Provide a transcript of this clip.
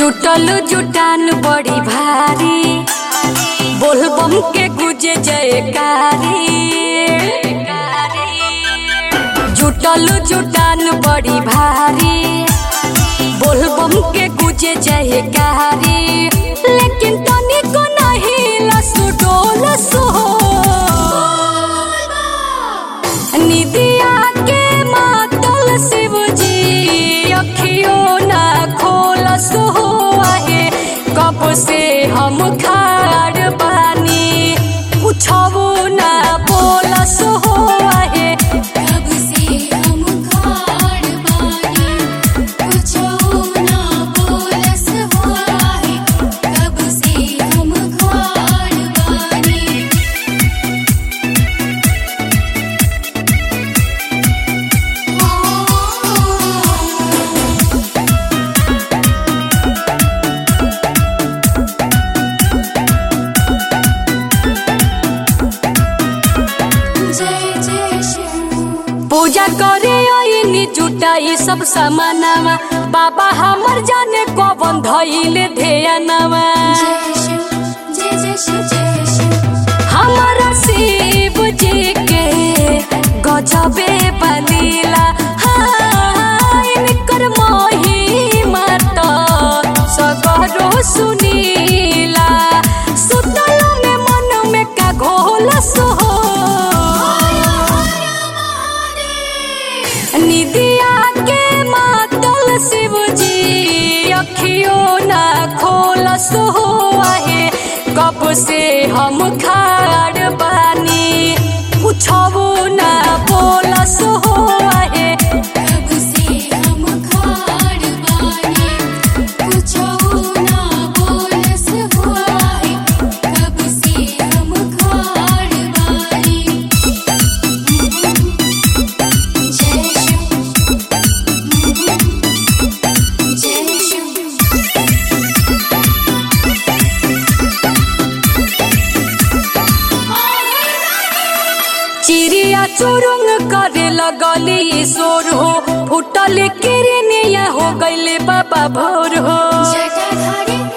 जुटल जुटान बड़ी भारी बोलबम के गुजे जयकारी जुटल जुटान बड़ी भारी बोलबम के गुजे जयकारी लेकिन तनिको नहीं लसु डोल सो निदिया के मातल शिवजी अखियों ना खोल सो आहे कब से हम खाड़ बानी कुछो ना बोल सो आहे कब से हम खाड़ बानी कुछो ना बोलस हुआ है कब से हम खाड़ बानी जय जय शिव पूजा करे ओइनी जुटाई सब सामानवा बाबा हमर जाने कवन धइले ध्यानवा जय शिव जय जय शिव जय शिव हमारा शिव जी के गजबे बलीला हाँ, इनकर महिमा तो सगरो सुनीला सुतल में मन में का घोल सो निदिया के मातल शिवजी अखियों ना खोल सो आहे कब से हम खाड़ बानी कुछो ना बोल सो आहे कब से हम खाड़ बानी कुछो ना बोलस हुआ है कब से हम खाड़ बानी जय शिव जय शिव चिड़िया चुरुंग करे लगली शोर हो फुटल किरनिया हो गईले बाबा भोर हो जटाधारी